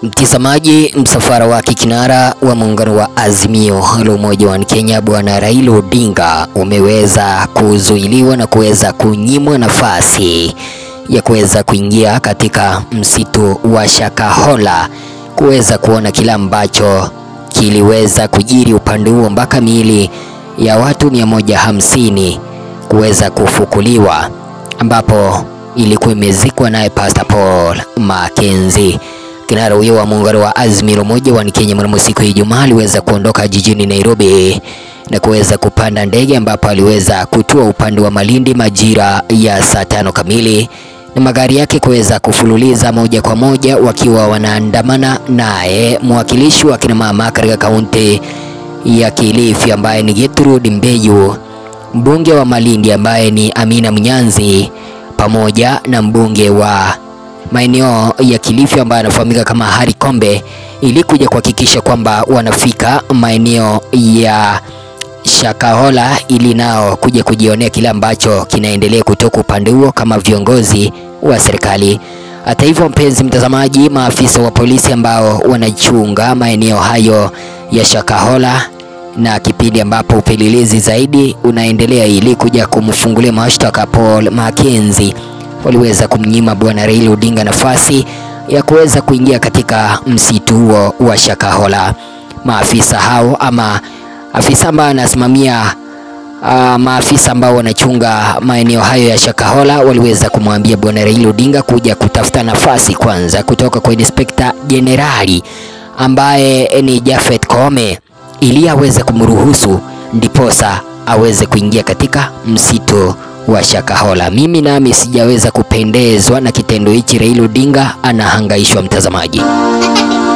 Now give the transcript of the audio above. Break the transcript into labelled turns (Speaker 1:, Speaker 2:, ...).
Speaker 1: Mtazamaji, msafara wa kikinara wa muungano wa Azimio la Umoja wa Kenya Bwana Raila Odinga umeweza kuzuiliwa na kuweza kunyimwa nafasi ya kuweza kuingia katika msitu wa Shakahola kuweza kuona kile ambacho kiliweza kujiri upande huo mpaka miili ya watu 150 kuweza kufukuliwa ambapo ilikuwa imezikwa naye Pastor Paul Mackenzie. Kinara huyo wa muungano wa Azimio la Umoja wa Kenya mnamo siku ya Ijumaa aliweza kuondoka jijini Nairobi na kuweza kupanda ndege ambapo aliweza kutua upande wa Malindi majira ya saa tano kamili na magari yake kuweza kufululiza moja kwa moja wakiwa wanaandamana naye mwakilishi wa kina mama katika kaunti ya Kilifi ambaye ni Gertrude Mbeyu, mbunge wa Malindi ambaye ni Amina Mnyanzi pamoja na mbunge wa maeneo ya Kilifi ambaye anafahamika kama Harry Kombe ili kuja kuhakikisha kwamba wanafika maeneo ya Shakahola ili nao kuja kujionea kile ambacho kinaendelea kutoka upande huo kama viongozi wa serikali. Hata hivyo, mpenzi mtazamaji, maafisa wa polisi ambao wanachunga maeneo hayo ya Shakahola na kipindi ambapo upelelezi zaidi unaendelea ili kuja kumfungulia mashtaka Paul Mackenzie waliweza kumnyima bwana Raila Odinga nafasi ya kuweza kuingia katika msitu huo wa Shakahola. Maafisa hao ama afisa ambaye anasimamia uh, maafisa ambao wanachunga maeneo hayo ya Shakahola waliweza kumwambia bwana Raila Odinga kuja kutafuta nafasi kwanza kutoka kwa Inspekta Jenerali ambaye ni Japhet Koome ili aweze kumruhusu ndiposa aweze kuingia katika msitu wa Shakahola. Mimi nami sijaweza kupendezwa na kitendo hichi. Raila Odinga anahangaishwa, mtazamaji.